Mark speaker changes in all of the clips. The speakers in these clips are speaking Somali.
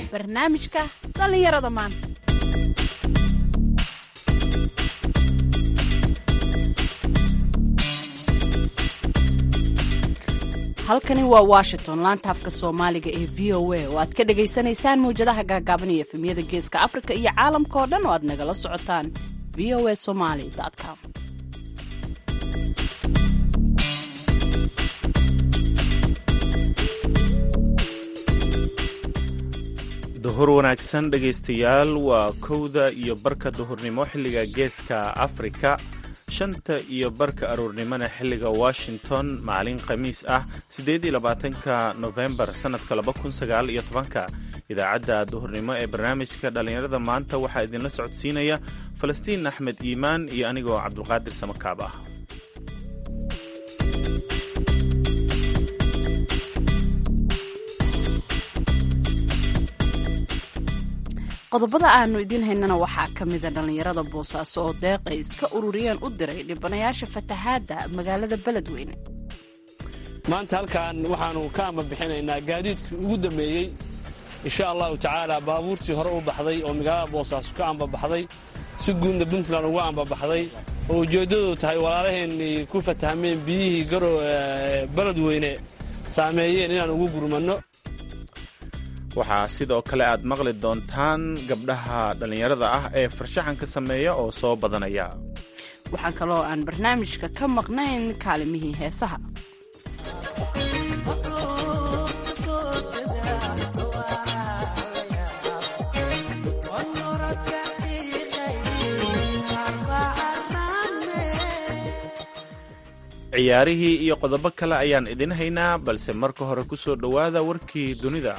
Speaker 1: barnaamijka dhallinyarada maanta halkani waa washington laanta afka soomaaliga ee v o a oo aad ka dhagaysanaysaan mawjadaha gaagaaban iyo efemyada geeska afrika iyo caalamka oo dhan oo aad nagala socotaan v o a somaly com
Speaker 2: duhur wanaagsan dhegaystayaal waa kowda iyo barka duhurnimo xilliga geeska afrika shanta iyo barka aroornimona xilliga washington maalin khamiis ah siddeed iyo labaatanka nofembar sannadka laba kun sagaal iyo tobanka idaacadda duhurnimo ee barnaamijka dhallinyarada maanta waxaa idinla socodsiinaya falastiin axmed iimaan iyo anigoo cabdulqaadir samakaab ah
Speaker 1: qodobada aanu idiin haynana waxaa ka mida dhallinyarada boosaaso oo deeqay iska ururiyeen u diray dhibanayaasha fatahaadda magaalada beledweyne
Speaker 3: maanta halkan waxaannu ka ambabixinaynaa gaadiidkii ugu dambeeyey insha allahu tacaala baabuurtii hore u baxday oo magaalada boosaaso ka ambabaxday si guudna puntland uga ambabaxday oo ujeeddadu tahay walaalaheennii ku fatahmeen biyihii garow beledweyne saameeyeen inaan ugu gurmanno
Speaker 2: waxaa sidoo kale aad maqli doontaan gabdhaha dhallinyarada ah ee farshaxanka sameeya oo soo badanaya
Speaker 1: waxaan kaloo aan barnaamijka ka maqnayn kaalimihii heesaha
Speaker 2: ciyaarihii iyo qodobo kale ayaan idin haynaa balse marka hore ku soo dhowaada warkii dunida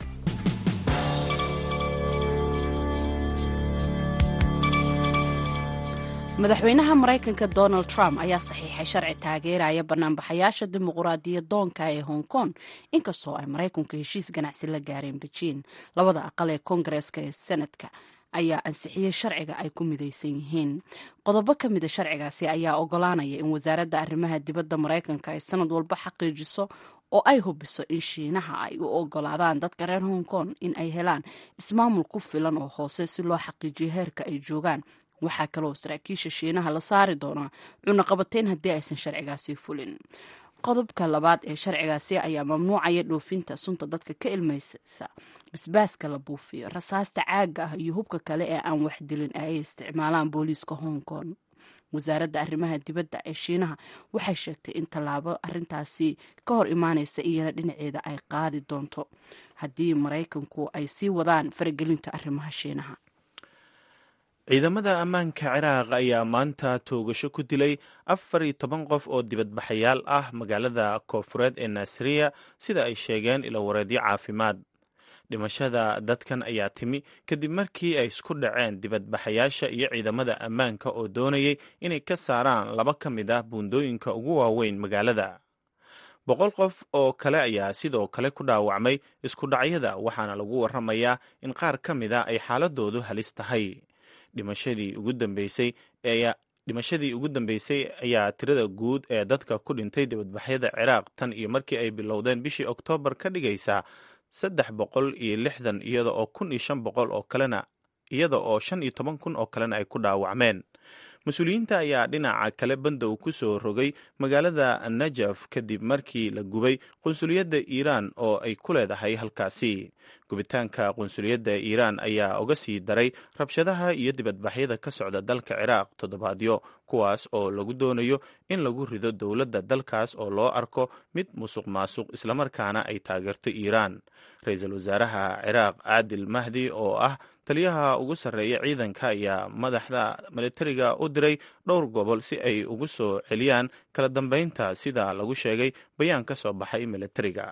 Speaker 1: madaxweynaha maraykanka donald trump ayaa saxiixay sharci taageeraya banaanbaxayaasha dimuquraadiyadoonka ee hong kong inkastoo ay maraykanku heshiis ganacsi la gaareen bejiin labada aqal ee koongareeska ee senadka ayaa ansixiyey sharciga ay ku midaysan yihiin qodobo ka mida sharcigaasi ayaa ogolaanaya in wasaaradda arrimaha dibadda maraykanka ay sanad walba xaqiijiso oo ay hubiso in shiinaha ay u ogolaadaan dadka reer hong kong in ay helaan ismaamul ku filan oo hoose si loo xaqiijiyo heerka ay joogaan waxaa kaloo saraakiisha shiinaha la saari doonaa cunaqabateyn haddii aysan sharcigaasi fulin qodobka labaad ee sharcigaasi ayaa mamnuucaya dhoofinta sunta dadka ka ilmaysa basbaaska la buufiyo rasaasta caaga ah iyo hubka kale ee aan wax dilin ee ay isticmaalaan booliiska hong kong wasaaradda arrimaha dibadda ee shiinaha waxay sheegtay in tallaabo arintaasi ka hor imaanaysa iyana dhinaceeda ay qaadi doonto haddii maraykanku ay sii wadaan faragelinta arrimaha shiinaha
Speaker 2: ciidamada ammaanka ciraaq ayaa maanta toogasho ku dilay afar iyo toban qof oo dibadbaxayaal ah magaalada koofureed ee naasiriya sida ay sheegeen ilowareedyo caafimaad dhimashada dadkan ayaa timi kadib markii ay isku dhaceen dibadbaxayaasha iyo ciidamada ammaanka oo doonayay inay ka saaraan laba ka mid ah buundooyinka ugu waaweyn magaalada boqol qof oo kale ayaa sidoo kale ku dhaawacmay isku dhacyada waxaana lagu waramayaa in qaar ka mid a ay xaaladoodu halis tahay dhimashadii ugu dambeysay dhimashadii ugu dambeysay ayaa tirada guud ee dadka ku dhintay dibadbaxyada ciraaq tan iyo markii ay bilowdeen bishii oktoobar ka dhigaysaa saddex boqol iyo lixdan iyada oo kun iyo shan boqol oo kalena iyada oo shan iyo toban kun oo kalena ay ku dhaawacmeen mas-uuliyiinta ayaa dhinaca kale bandow ku soo rogay magaalada najaf kadib markii la gubay qunsuliyadda iiraan oo ay ku leedahay halkaasi gubitaanka qunsuliyadda iiraan ayaa uga sii daray rabshadaha iyo dibadbaxyada ka socda dalka ciraaq toddobaadyo kuwaas oo lagu doonayo in lagu rido dowladda dalkaas oo loo arko mid musuq maasuq islamarkaana ay taageerto iiraan ra-iisul wasaaraha ciraaq caadil mahdi oo ah taliyaha ugu sarreeya ciidanka ayaa madaxda militariga u diray dhowr gobol si ay ugu soo celiyaan kala dambeynta sida lagu sheegay bayaan ka soo baxay militariga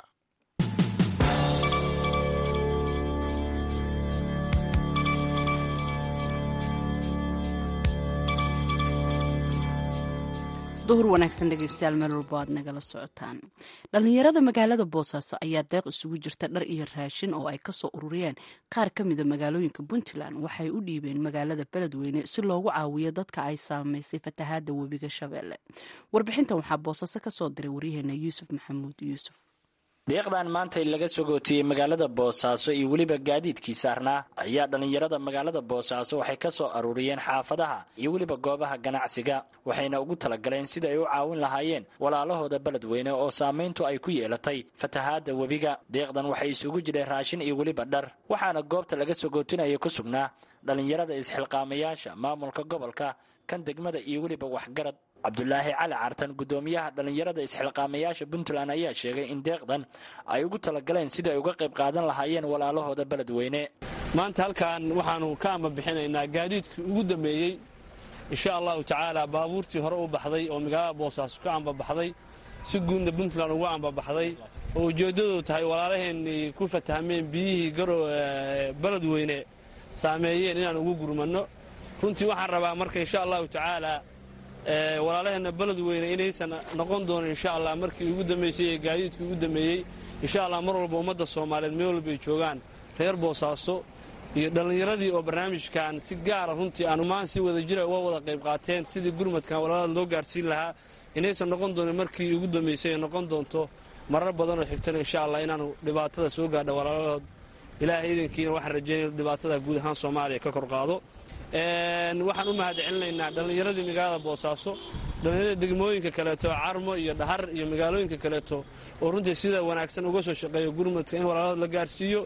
Speaker 1: duhur wanaagsan dhegeystayaal meel walbo aad nagala socotaan dhallinyarada magaalada boosaaso ayaa deeq isugu jirta dhar iyo raashin oo ay kasoo ururiyeen qaar ka mida magaalooyinka puntland waxay u dhiibeen magaalada beledweyne si loogu caawiyo dadka ay saameysay fatahaada webiga shabeelle warbixintan waxaa boosaaso kasoo diray waryaheena yuusuf maxamuud yuusuf
Speaker 4: deeqdan maantay laga sogootiyey magaalada boosaaso iyo weliba gaadiidkii saarnaa ayaa dhallinyarada magaalada boosaaso waxay ka soo aruuriyeen xaafadaha iyo weliba goobaha ganacsiga waxayna ugu talagaleen sida ay u caawin lahaayeen walaalahooda beledweyne oo saamayntu ay ku yeelatay fatahaadda webiga deeqdan waxay isugu jireen raashin iyo weliba dhar waxaana goobta laga sogootinaya ku sugnaa dhallinyarada isxilqaamayaasha maamulka gobolka kan degmada iyo weliba waxgarad cabdulaahi cali cartan guddoomiyaha dhallinyarada isxilqaamayaasha puntland ayaa sheegay in deeqdan ay ugu talagaleen sidai ay uga qayb qaadan lahaayeen walaalahooda beledweyne
Speaker 3: maanta halkan waxaanu ka ambabixinaynaa gaadiidkii ugu dambeeyey insha allahu tacaala baabuurtii hore u baxday oo magaalada boosaaso ka ambabaxday si guudna puntland ugu ambabaxday oo ujeeddadu tahay walaalaheennii ku fatahmeen biyihii garow beledweyne saameeyeen inaan ugu gurmanno runtii waxaan rabaa marka insha allahu tacaala walaalaheenna beledweyne inaysan noqon doonin insha allah markii ugu dambaysay ee gaadiidkii ugu dambeeyey insha allah mar walba ummadda soomaaliyeed meel walba ay joogaan reer boosaaso iyo dhallinyaradii oo barnaamijkan si gaara runtii aanu maan si wada jira uga wada qayb qaateen sidii gurmadkan walaalada loo gaarsiin lahaa inaysan noqon doonin markii ugu dambaysay ay noqon doonto marar badanoo xigtana insha allah inaanu dhibaatada soo gaadha walaalahood ilaahay iidankiina waxaan rajaynaya dhibaatada guud ahaan soomaaliya ka kor qaado waxaan u mahad celinaynaa dhallinyaradii magaalada boosaaso dhallinyarada degmooyinka kaleeto carmo iyo dhahar iyo magaalooyinka kaleeto oo runtii sida wanaagsan uga soo shaqeeya gurmadka in walaalahood la gaarsiiyo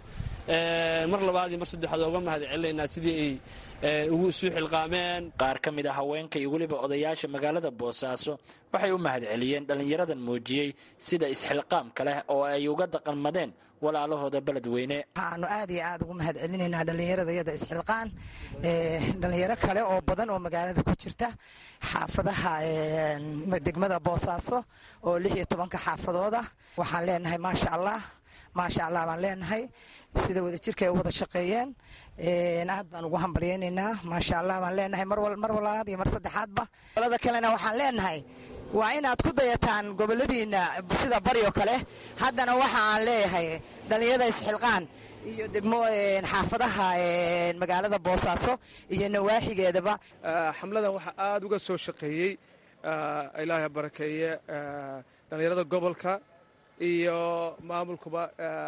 Speaker 3: mar labaad iyo mar saddexaad oga mahad celinaynaa sidii ay ugu isu xilqaameen
Speaker 4: qaar ka mid a haweenka iyo weliba odayaasha magaalada boosaaso waxay u mahad celiyeen dhallinyaradan muujiyey sida isxilqaamka leh oo ay uga daqanmadeen walaalahooda beledweyne
Speaker 5: waxaanu aad iyo aad ugu mahad celinaynaa dhallinyarada iyada isxilqaan dhalinyaro kale oo badan oo magaalada ku jirta xaafadaha degmada boosaaso oo lix iyo tobanka xaafadooda waxaan leenahay maasha allah maasha allah baan leenahay sida wada jirka ay u wada shaqeeyeen aad baan ugu hambalyaynaynaa maasha allah baan leenahay mar walabaad iyo mar saddexaadba golada kalena waxaan leenahay waa inaad ku dayataan goboladiina sida baryo kale haddana waxa aan leeyahay dhallinyarada isxilqaan iyo degmo xaafadaha magaalada boosaaso iyo nawaaxigeedaba
Speaker 6: xamladan waxaa aada uga soo shaqeeyey ilaaha barakeeye dhallinyarada gobolka iyo maamulkuba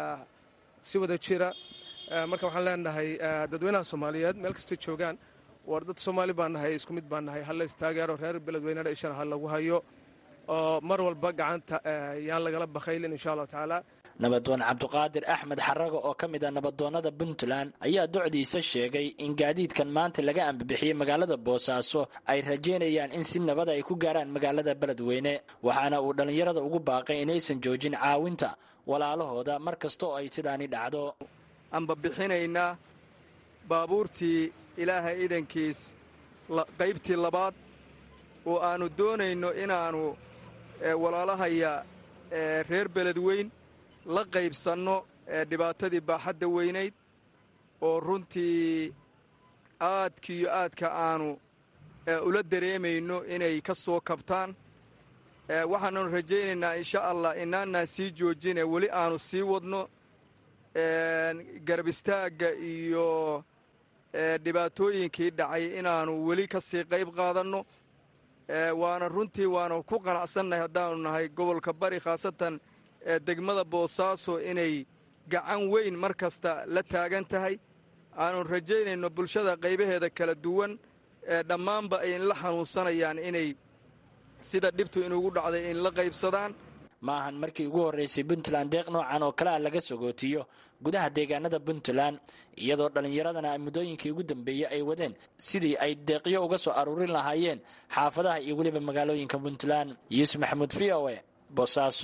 Speaker 6: si wada jira marka waxaan leenahay dadweynaha soomaaliyeed meel kasta joogaan war dad soomaali baan nahay isku mid baan nahay halla istaageero reer beledweynena ishana ha lagu hayo oo mar walba gacanta yaan lagala bakhaylin insha allahu tacaala
Speaker 4: nabadoon cabduqaadir axmed xarago oo ka mid ah nabadoonnada puntland ayaa docdiisa sheegay in gaadiidkan maanta laga ambabixiyey magaalada boosaaso ay rajaynayaan in si nabada ay ku gaaraan magaalada beledweyne waxaana uu dhallinyarada ugu baaqay inaysan joojin caawinta walaalahooda mar kasta oo ay sidaani dhacdo
Speaker 7: ambabixinaynaa baabuurtii ilaahay idankiis qaybtii labaad oo aannu doonayno inaannu walaalahaya reer beledweyn la qaybsanno dhibaatadii baaxadda weynayd oo runtii aadkiiyo aadka aannu ula dareemayno inay ka soo kabtaan waxaannu rajaynaynaa insha allah inaanaan sii joojine weli aannu sii wadno garab istaagga iyo dhibaatooyinkii dhacay inaannu weli ka sii qayb qaadanno waana runtii waanu ku qanacsannahay haddaannu nahay gobolka bari khaasatan degmada boosaaso inay gacan weyn mar kasta la taagan tahay aannu rajaynayno bulshada qaybaheeda kala duwan dhammaanba ay la xanuunsanayaan inay sida dhibtu inugu dhacday in la qaybsadaan
Speaker 4: ma ahan markii ugu horraysay puntland deeq noocan oo kale ah laga sagootiyo gudaha deegaanada puntland iyadoo dhallinyaradana muddooyinkii ugu dambeeyey ay wadeen sidii ay deeqyo uga soo aruurin lahaayeen xaafadaha iyo weliba magaalooyinka puntland yuusuf maxamuud v o e boosaaso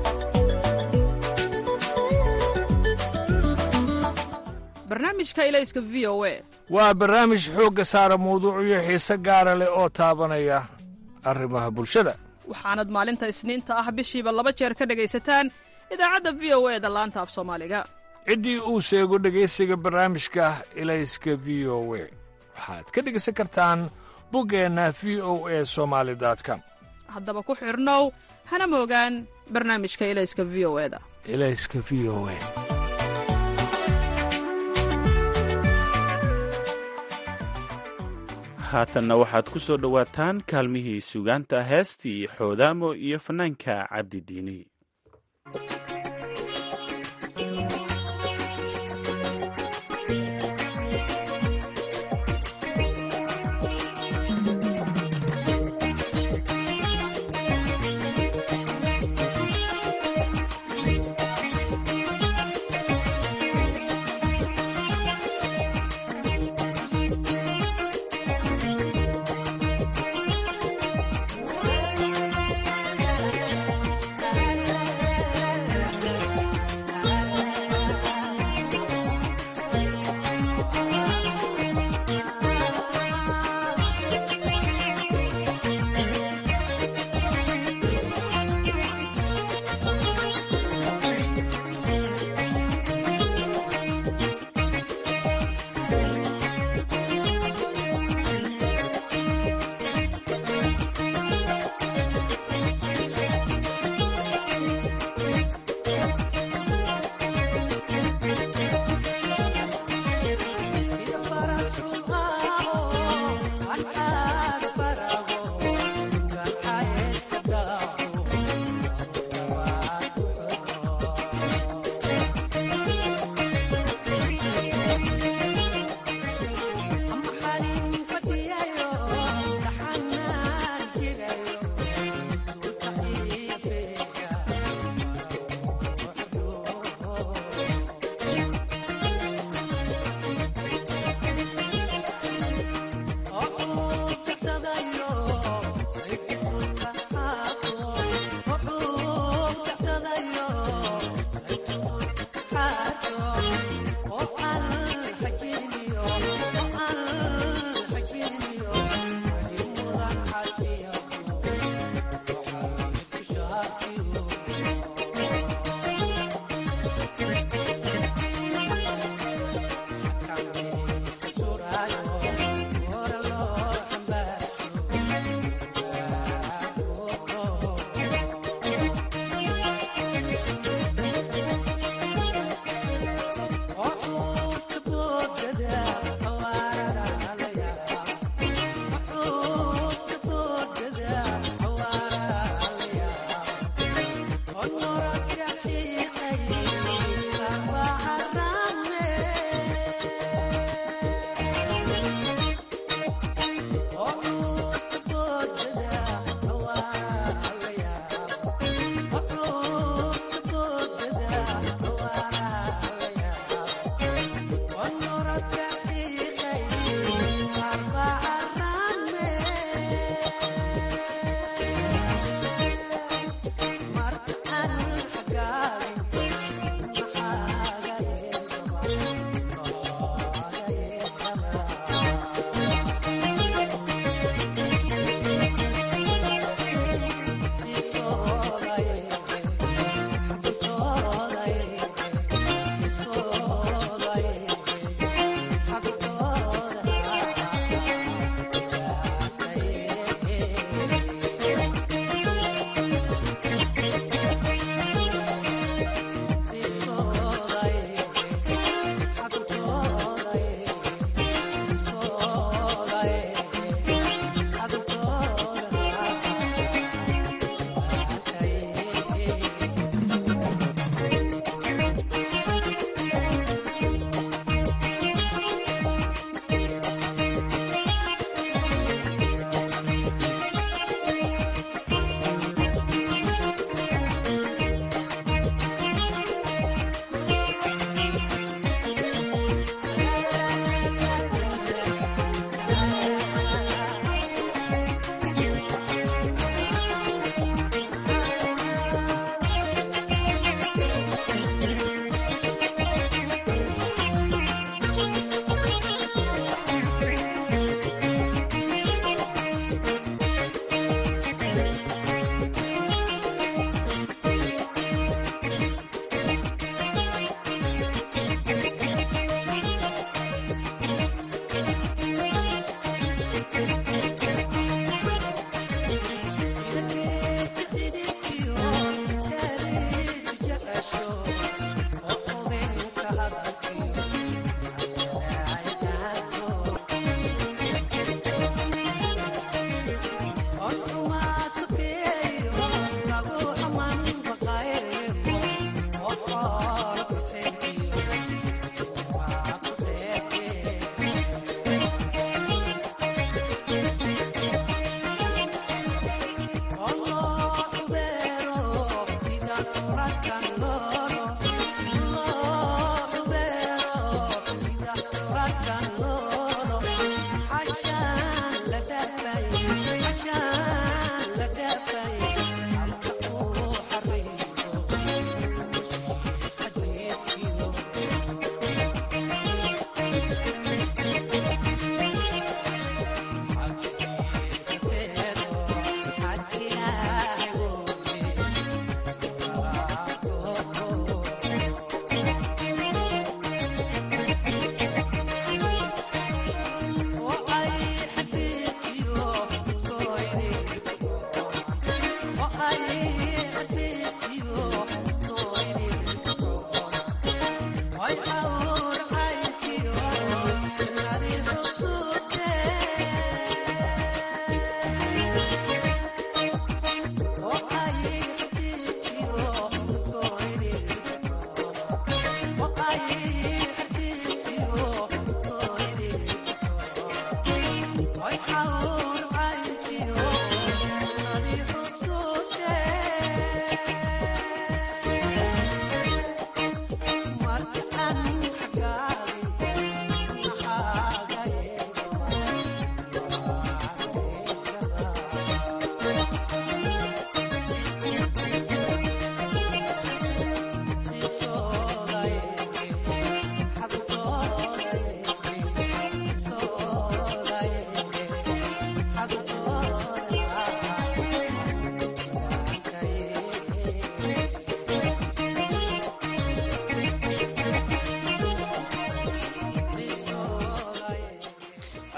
Speaker 8: barnaamijka ilayska v o e
Speaker 9: waa barnaamij xoogga saara mawduucyo xiise gaara leh oo taabanaya arrimaha bulshada
Speaker 8: waxaanad maalinta isniinta ah bishiiba laba jeer ka dhegaysataan idaacadda v o e da laanta af soomaaliga
Speaker 9: ciddii uu sheego dhegaysiga barnaamijka ilayska v o we waxaad ka dhegaysan kartaan buggeenna v o e somaali com
Speaker 8: haddaba ku xidhnow hana moogaan barnaamijka ilayska v o eda
Speaker 9: ilayska v o e
Speaker 2: haatanna waxaad ku soo dhowaataan kaalmihii sugaanta heestii xoodaamo iyo fannaanka cabdi diini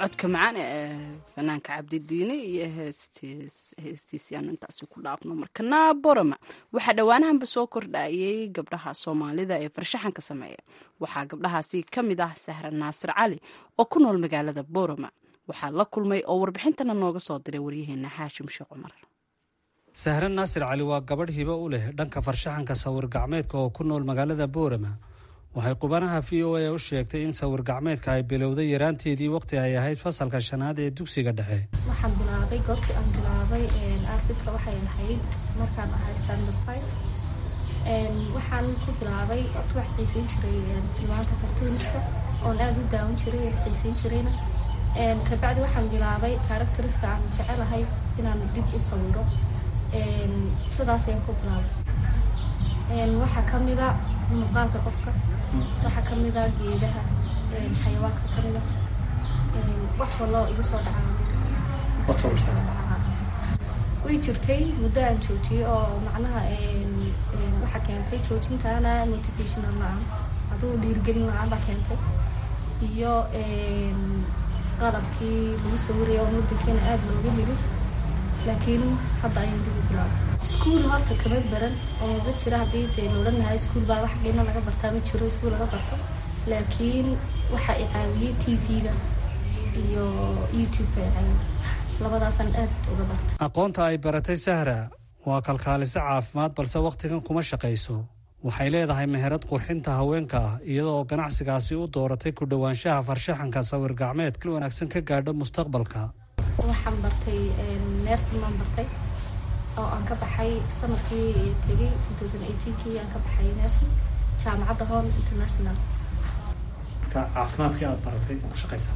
Speaker 1: codka macaan ee fanaanka cabdidiine iyo heestiisii aanu intaasi ku dhaafno markana borama waxaa dhowaanahanba soo kordhayay gabdhaha soomaalida ee farshaxanka sameeya waxaa gabdhahaasi ka mid ah sahra naasir cali oo ku nool magaalada borama waxaa la kulmay oo warbixintana nooga soo diray waryaheena xaashim sheekh cumar
Speaker 10: sahre naasir cali waa gabadh hibo u leh dhanka farshaxanka sawir gacmeedka oo ku nool magaalada boorama waxay qubanaha v o a u sheegtay in sawir gacmeedka ay bilowday yaraanteedii waqti ay ahayd fasalka shanaad ee dugsiga dhexe
Speaker 11: waxaan bilaabay goortii aan bilaabay artiska waxay ahayd markaan ahay standard five waxaan ku bilaabay horta wax xiiseyn jiray filmaanta cartooniska oon aada u daawan jiray oo xiiseyn jirayna kabacdi waxaan bilaabay characteriska aan jecelahay inaan dib u sawiro sidaas ayaan ku bilaabay waxaa kamida muuqaalka qofka waxaa kamida geedaha xayawaanka kamida wax waloo igu soo dhacaa way jirtay muddo aan joojiyey oo macnaha waxaa keentay joojintaana motivational la-aan aduu dhiirgelin la-aan baa keentay iyo qalabkii lagu sawiraya oo wadankeena aada looga helin laakiin hadda ayaan dib u bilaabay iskuol horta kama baran oo ma jira haddii dee loodhan lahaa iskuol baa wax geena laga bartaa ma jiro iskuol laga barto laakiin waxaa i caawiyey t v-ga iyo youtube-ka i caawiyey labadaasaan aad uga bartay
Speaker 10: aqoonta ay baratay sahra waa kalkaaliso caafimaad balse wakhtigan kuma shaqayso waxay leedahay meherad qurxinta haweenka ah iyadoo ganacsigaasi u dooratay ku dhowaanshaha farshaxanka sawir gacmeed kal wanaagsan ka gaadho mustaqbalka
Speaker 11: waxaan bartay nersin baan bartay oo aan ka baxay sanadkii tegay kii aan ka baxay nersin jaamacadda hon international
Speaker 10: marka caafimaadkii aada baratay ku shaqaysaa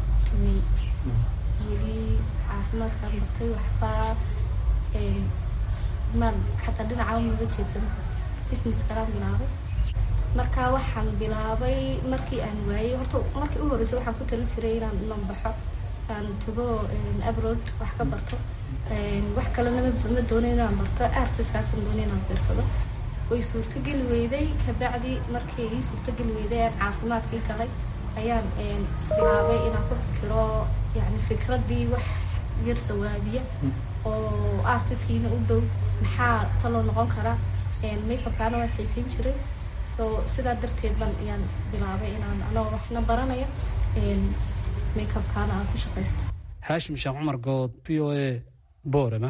Speaker 11: weli caafimaadkaan bartay waxbaa maan xataa dhinaca maga jeedsan business kalaan bilaabay marka waxaan bilaabay markii aan waayey horta markii u horreysay waxaan ku tali jiray inaan inan baxo aan tago abroad wax ka barto wax kalena ma doonay inaan barto artiskaasaan doonay inaan fiirsado way suurtogeli weyday kabacdi markii ii suurtogeli weyday aan caafimaadkii galay ayaan bilaabay inaan ku fikiro yani fikraddii wax yar sawaabiya oo artiskiina u dhow maxaa taloo noqon kara makeupkaana waa xiiseyn jiray so sidaa darteed ban ayaan bilaabay inaan anoo waxna baranaya makeupkaana aan ku shaqaysto
Speaker 10: haashim sheekh cumar good v o a boorama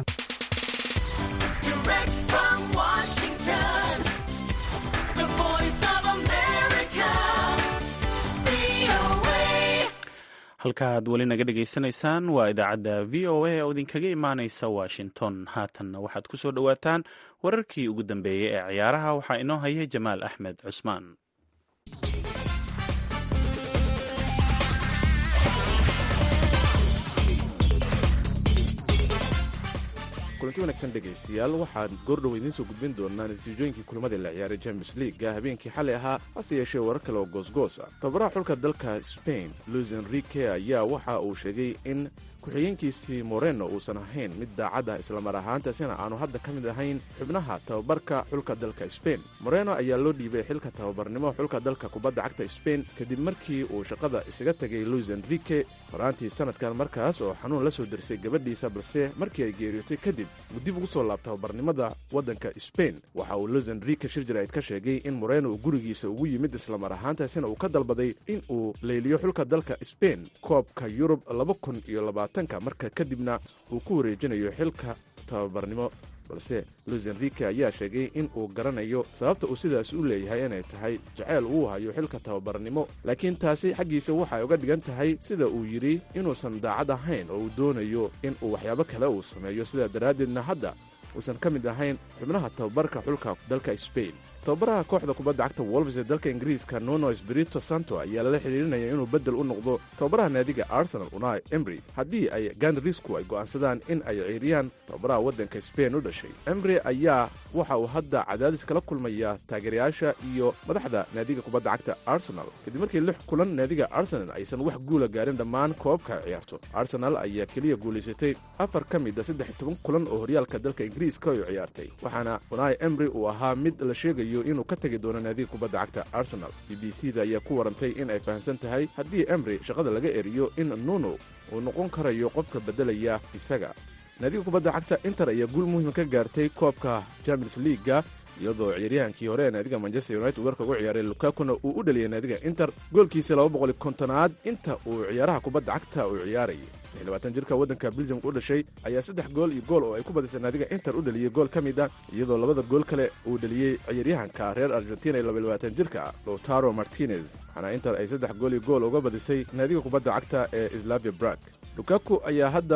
Speaker 2: halkaaad weli naga dhegaysanaysaan waa idaacadda v o a oo idinkaga imaanaysa washington haatanna waxaad ku soo dhowaataan wararkii ugu dambeeyey ee ciyaaraha waxaa inoo haya jamaal axmed cusmaan
Speaker 12: kulanti wanaagsan dhegaystayaal waxaan goordhow idiin soo gudbin doonaa natiijooyinkii kulamada la ciyaaray champions leaguega habeenkii xalay ahaa hase yeeshee warar kale oo goosgoos ah tababaraha xulka dalka spain luis enrique ayaa waxa uu sheegay in ku-xigeenkiisii moreno uusan ahayn mid daacad ah islamar ahaantaasina aanu hadda ka mid ahayn xubnaha tababarka xulka dalka sbain moreno ayaa loo dhiibay xilka tababarnimo xulka dalka kubadda cagta sbain kadib markii uu shaqada isaga tegay luis enrique horaantii sanadkan markaas oo xanuun la soo dersay gabadhiisa balse markii ay geeriyootay kadib uu dib ugu soo laab tababarnimada waddanka sbain waxa uu luis enrique shirjirayd ka sheegay in moreno uu gurigiisa ugu yimid islamar ahaantaasina uu ka dalbaday in uu leyliyo xulka dalka sbain koobka yurub marka kadibna uu ku wareejinayo xilka tababarnimo balse luis enrique ayaa sheegay in uu garanayo sababta uu sidaas u leeyahay inay tahay jaceyl uu hayo xilka tababarnimo laakiin taasi xaggiisa waxay uga dhigan tahay sida uu yidhi inuusan daacad ahayn oo uu doonayo in uu waxyaabo kale uu sameeyo sidaa daraaddeedna hadda uusan ka mid ahayn xubnaha tababarka xulka dalka sbain tababaraha kooxda kubadda cagta wolves ee dalka ingiriiska nuno espirito santo ayaa lala xidhiirinaya inuu beddel u noqdo tababaraha naadiga arsenal unai embry haddii ay ganrisku ay go'aansadaan in ay ciiriyaan tababaraha waddanka sbain u dhashay embry ayaa waxa uu hadda cadaadis kala kulmaya taageerayaasha iyo madaxda naadiga kubadda cagta arsenal kadib markii lix kulan naadiga arsenal aysan wax guula gaarin dhammaan koobabka ay ciyaarto arsenal ayaa keliya guulaysatay afar ka mid a saddex toban kulan oo horyaalka dalka ingiriiska ay ciyaartay waxaana unai embry uu ahaa mid la sheegayo sheegayo inuu ka tegi doono naadiga kubadda cagta arsenal b b c da ayaa ku warantay in ay fahamsan tahay haddii emri shaqada laga eriyo in nuno uu noqon karayo qofka beddelaya isaga naadiga kubadda cagta inter ayaa guul muhiima ka gaartay koobka champions leaga iyadoo ciyaaryahankii hore ee naadiga manchester united weerka ugu ciyaaray lukakuna uu u dhaliyay naadiga inter goolkiisa laba boqoli kontonaad inta uu ciyaaraha kubadda cagta uu ciyaarayay labaatan jirka waddanka beljamka u dhashay ayaa saddex gool iyo gool oo ay ku badisay naadiga inter u dhaliyey gool ka mid a iyadoo labada gool kale uu dhaliyey ciyaaryahanka reer argentina ee labayabaatan jirka lotaro martinez waxaana inter ay saddex gool iyo gool uga badisay naadiga kubadda cagta ee slavia brag lukaku ayaa hadda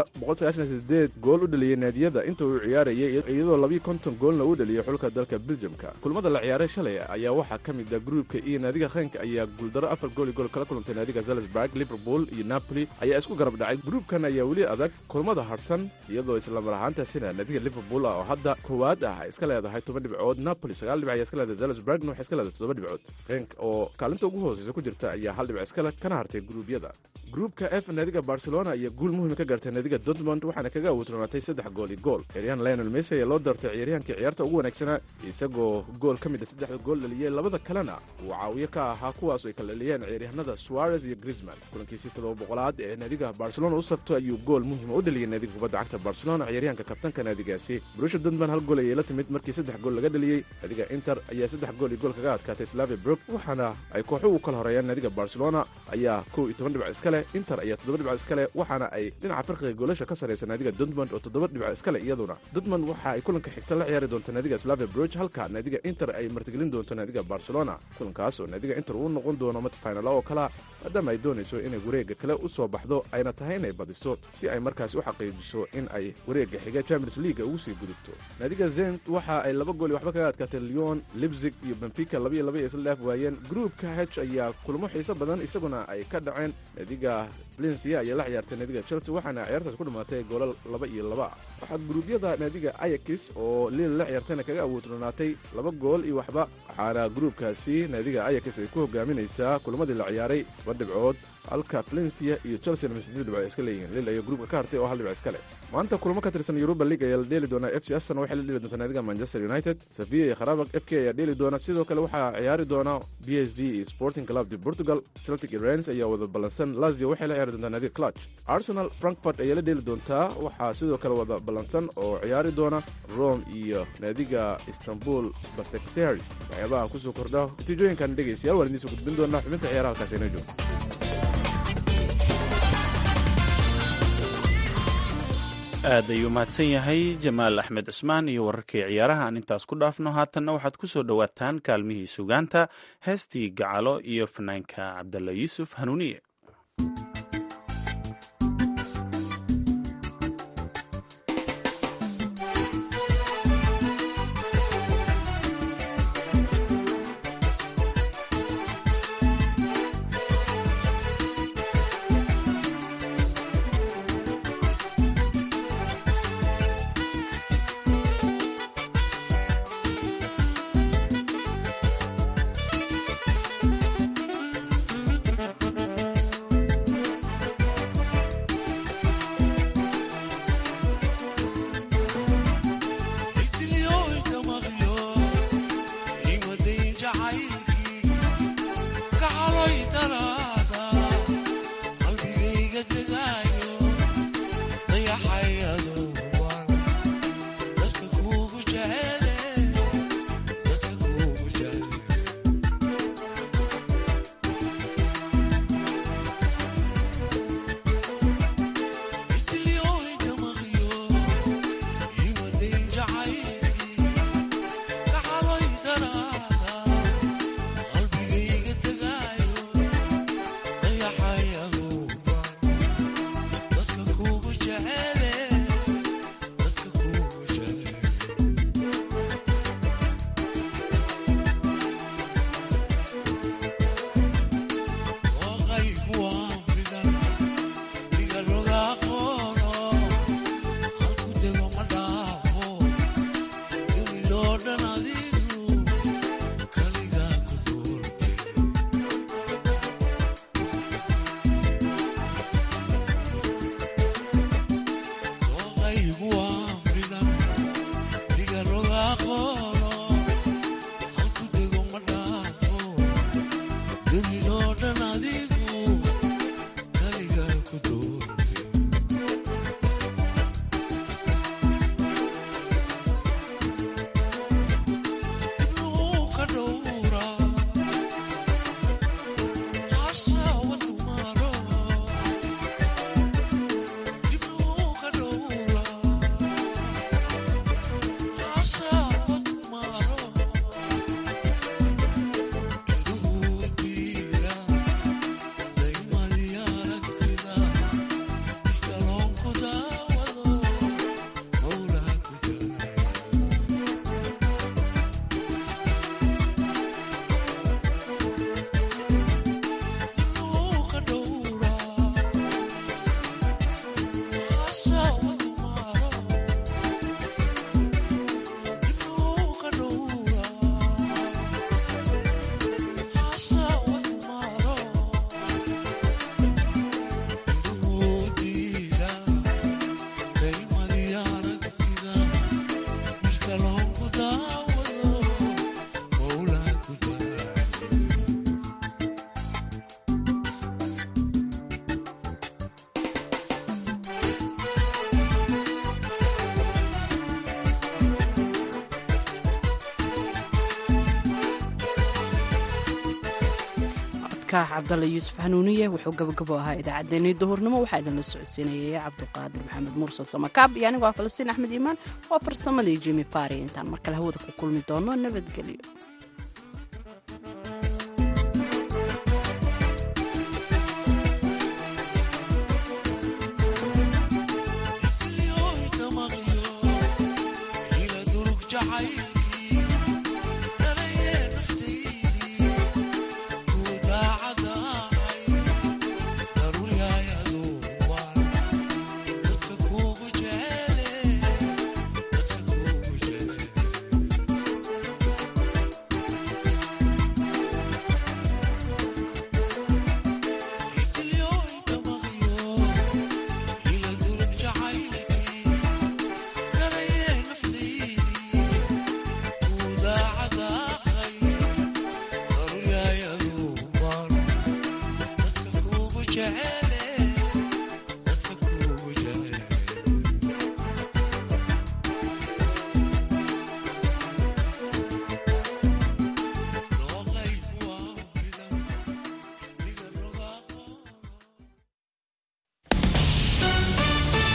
Speaker 12: gool u dhaliyey naadiyada inta uu ciyaarayay iyadoo labiyo konton goolna uu dhaliyey xulka dalka beljamka kulmada la ciyaaray shalay ayaa waxaa ka mid a gruubka iyo naadiga kheynka ayaa guuldaro afar gool iyo gool kala kulantay naadiga salisburg liverpool iyo napoli ayaa isku garab dhacay gruubkan ayaa weli adag kulmada harsan iyadoo islamar ahaantaasina naadiga liverpool ah oo hadda koowaad ah ay iska leedahay toban dhibcood napoli sagaal dhibic ayaa iska leedahay salisburgna waxay iska leedahay toddoba dhibcood khenk oo kaalinta ugu hooseysa ku jirta ayaa hal dhibic iskale kana hartay gruubyada gruubka f naadiga barcelona ayaa guul muhiima ka gaartay naadiga dortmond waxaana kaga awuutronaatay saddex gool iyo gool ciyaaryahan lionel messi ayaa loo doortay ciyaaryahankii ciyaarta ugu wanaagsanaa isagoo gool ka mid a saddexda gool dhaliyey labada kalena uu caawiyo ka ahaa kuwaas ay kala dhaliyeen ciyaaryahanada suarez iyo griezman kulankiisii toddoba boqolaad ee naadiga barcelona u safto ayuu gool muhiima u dhaliyey naadiga kubadda cagta barcelona ciyaaryahanka kabtanka naadigaasi brusha dortmond hal gool ayay la timid markii saddex gool laga dhaliyey naadiga inter ayaa saddex gool iyo gool kaga adkaatay slavia brog waxaana ay kooxu u kala horeeyaan naadiga barcelona ayaa kow iyo toban dhibac iska leh inter ayaa toddoba dhibac iska leh waxaana ay dhinaca farqiga goolasha ka sarraysa naadiga dortmond oo toddoba dhibac iska leh iyaduna dortmond waxa ay kulanka xigta la ciyaari doonta naadiga slavia brog halka naadiga inter ay martigelin doonto naadiga barcelona kulankaas oo naadiga inter uu noqon doono mid faynala oo kalea maadaama ay doonayso inay wareegga kale u soo baxdo ayna tahay inay badiso si ay markaas u xaqiijiso in ay wareegga xiga champions leaga ugu sii gudubto naadiga zent waxa ay laba gool iyo waxba kaga adkaatay lyon libzig iyo benfica labaiyo laba iyo isla dhaaf waayeen gruupka h ayaa kulmo xiiso badan isaguna ay ka dhaceen naadiga valencia ayaa la ciyaartay naadiga chelsea waxaana ciyaartaas ku dhammaatay goolal laba iyo laba waxaa guruubyada naadiga ayakis oo liil la ciyaartayna kaga awoodronaatay laba gool iyo waxba waxaana gruubkaasi naadiga ayakis ay ku hogaaminaysaa kulmadii la ciyaaray laba dhibcood halka valencia iyo chelsea lama siddeed dhibcood iska leeyihiin lil ayaa gruubka ka hartay oo hal dhibc iska leh maanta kulmo ka tirsan yuruba league ayaa la dheeli doonaa f c aston waxay la dheeli doontaa naadiga manchester united sevilla iyo kharabak f k ayaa dheeli doona sidoo kale waxaa ciyaari doona b s v iyo sporting club de portugal celtic iyo rens ayaa wada ballansan lazio waxay la ciyaari doontaa naadiga clutch arsenal frankfurt ayaa la dheeli doontaa waxaa sidoo kale wada ballansan oo ciyaari doona rome iyo naadiga istanbul basekseris waxyaabaha kusoo kordha natiijooyinkan dhegaystayaal waan idiin soo gudbin doonaa xubinta ciyaaraha halkaas inoo joogto
Speaker 2: aad ayuu mahadsan yahay jamaal axmed cusmaan iyo wararkii ciyaaraha aan intaas ku dhaafno haatanna waxaad ku soo dhowaataan kaalmihii sugaanta heestii gacalo iyo fanaanka cabdalla yuusuf hanuuniye
Speaker 1: codka cabdalla yuusuf hanuuniye wuxuu gabagabo ahaa idaacaddeenii duhurnimo waxaa idinla socodsiinayay cabduqaadir maxamed mursal samakaab iyo anigoo ah falastiin axmed iimaan waa farsamadii jimi fari intaan mar kale hawada ku kulmi doono nabadgelyo
Speaker 13: jacayl